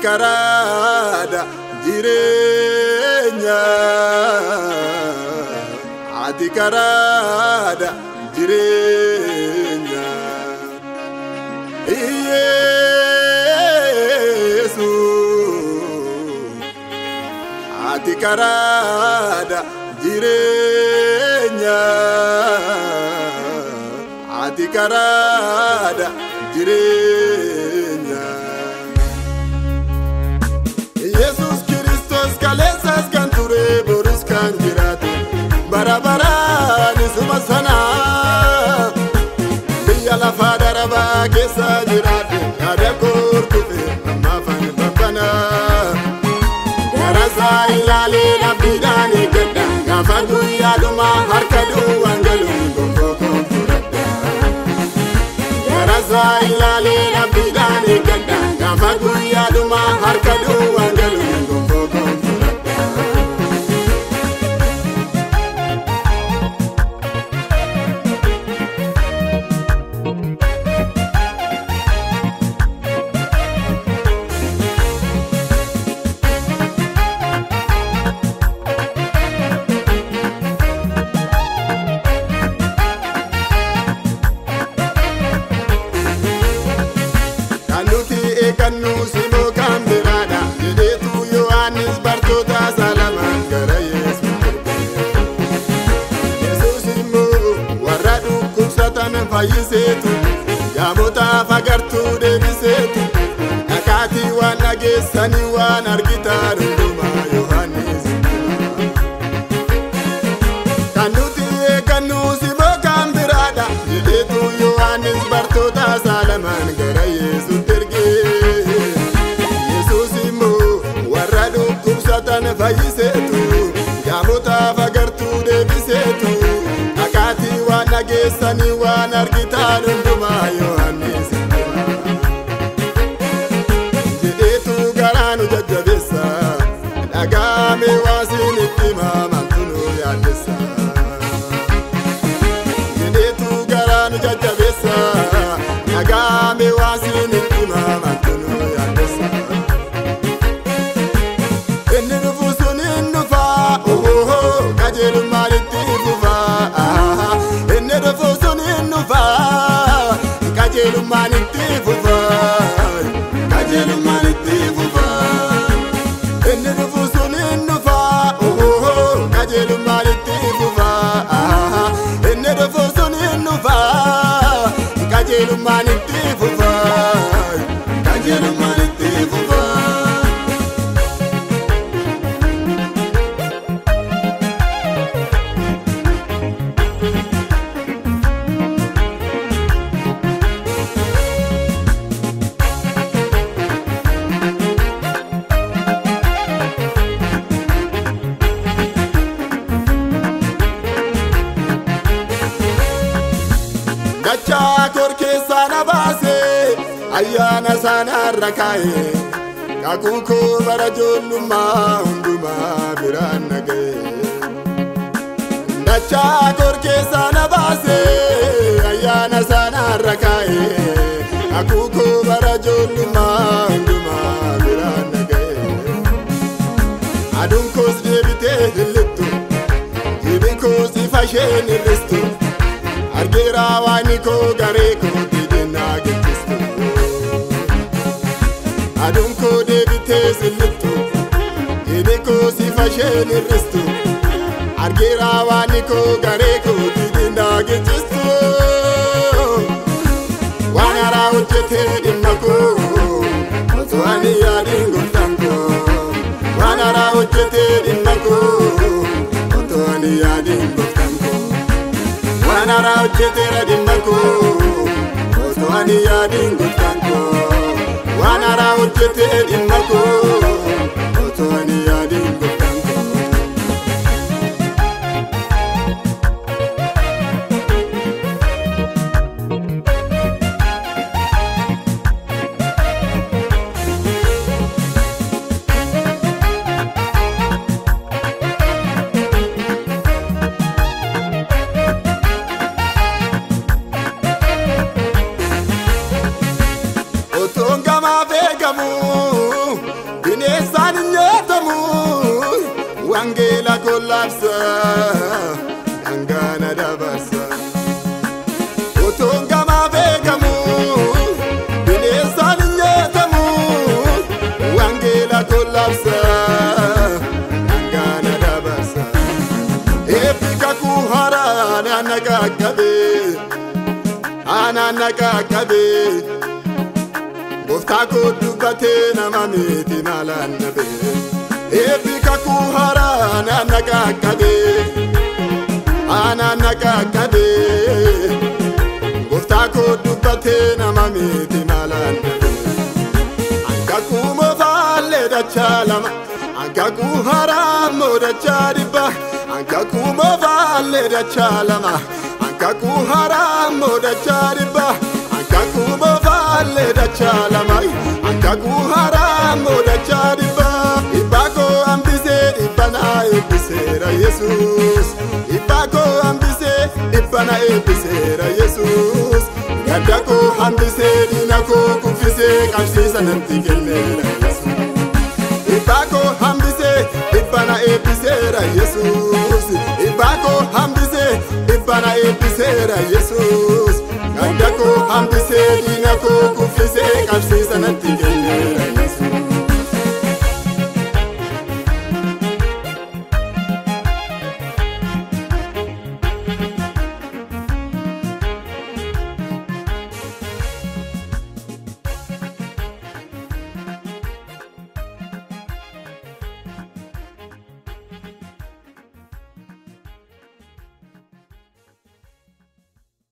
karaadha jireenya ati karaadha jireenya Yesu ati karaadha jireenya ati karaadha jireenya. Yesus Kiristoos kaleessas kan ture borus kan jiraatu bara baraan isuma sana biyya lafaa darabaa keessa jiraatu yaada koortufe ammaafan babbana garasaa ilaalee dhabbiidhaan eeggadha gaafa guyyaadhuma harka duwwaan galuun gonfoo fudhadha garasaa ilaalee dhabbiidhaan eeggadha gaafa guyyaadhuma harka duwwaan galuun gonfoo fudhadha. Kan nuti eeggannu simoo kan biraadha jedheetu Yohaannis bartoota salamaan gara Yesuus erge. Yesuus immoo warra dhukkubsatan fayyiseetu yaamotaaf agartuu deebiseetu dhaqaatii waan dhageessanii waan argitaa hundumaa Yohaannis Kan nuti eeggannu simoo kan biraadha jedheetu Yohaannis bartoota salamaan gara Yesuus erge. Yesuus immoo warra dhukkubsatan fayyiseetu yaamotaaf agartuu deebiseetu dhaqaatii waan dhageessanii waan argitaan hundumaa Yohaannis jedheetu garaa nu jajjabeessa dhagaame waasiin itti maamantu nu yaaddessa jedheetu garaa nu jajjabeessa dhagaame waasiin itti maamantu nu yaaddessa inni dhufu sun hin dhufa ohoho qajeelummaan itti fufa ahaha. inni dhufu sun hin dhufa qajeelummaan itti fufa qajeelummaan itti fufa inni dhufu sun hin dhufa ohoho qajeelummaan itti fufa ahaha. inni dhufu sun hin dhufa qajeelummaan itti fufa qajeelummaan itti fufa. dachaa kor keessaa na baase ayyaana isaanaarra kaa'e kakuu koo bara ijoollummaa hundumaa biraan naga'e dachaa kor keessaa na baase ayyaana isaanaarra kaa'e kakuu koo bara ijoollummaa hundumaa biraan naga'e aduun koos deebitee hillittu jibin koos ifa isheen hir'istu argeera waan koo garee koo didinaa gaggeessu aduun koo deebitee sillittu hidhi koo sifa isheen hir'istu argeera waan koo garee koo didinaa gaggeessu waan haaraa hojjetee dhimma koo osoo ani yaadiin gooftaan koo waan haaraa hojjetee dhimma koo osoo ani yaadiin gooftaan koo. waan haaraa hojjeteera dhimma koo osoo ani yaadiin gooftaan koo waan haaraa hojjetee dhimma koo osoo ani yaadiin gooftaan koo. kollaabsa dhangaana dabarsa utuun gamaa beekamu bineensaan hin nyaatamu wangeela kollaabsa dhangaana dabarsa eebbi kakuu haaraa naanna qaqqabe naanna qaqqabe gooftaa koo dubbatee nama miti maalaan dhabe eebbi kakuu haaraa naanna qaqqabe naanna qaqqabe gooftaa koo dubbatee nama miti maalaan dhabe Angakuu moofaallee dachaa lama Angakuu haaraa moo dachaa dhibba Angakuu moofaallee dachaa lama Angakuu haaraa moo dachaa dhibba Angakuu moofaallee dachaa lama Angakuu haaraa moo dachaa dhibba Dhibbaa koo hambisee dhibba na eebbiseera Yesuus Dhibbaa koo hambisee dhibba na eebbiseera Yesuus Gadda koo hambisee diina koo kuffisee qabsiisa natti kenneera Yesuus Dhibbaa koo hambisee dhibba na eebbiseera Yesuus Dhibbaa koo hambisee dhibba na eebbiseera Yesuus Gadda koo hambisee diina koo kuffisee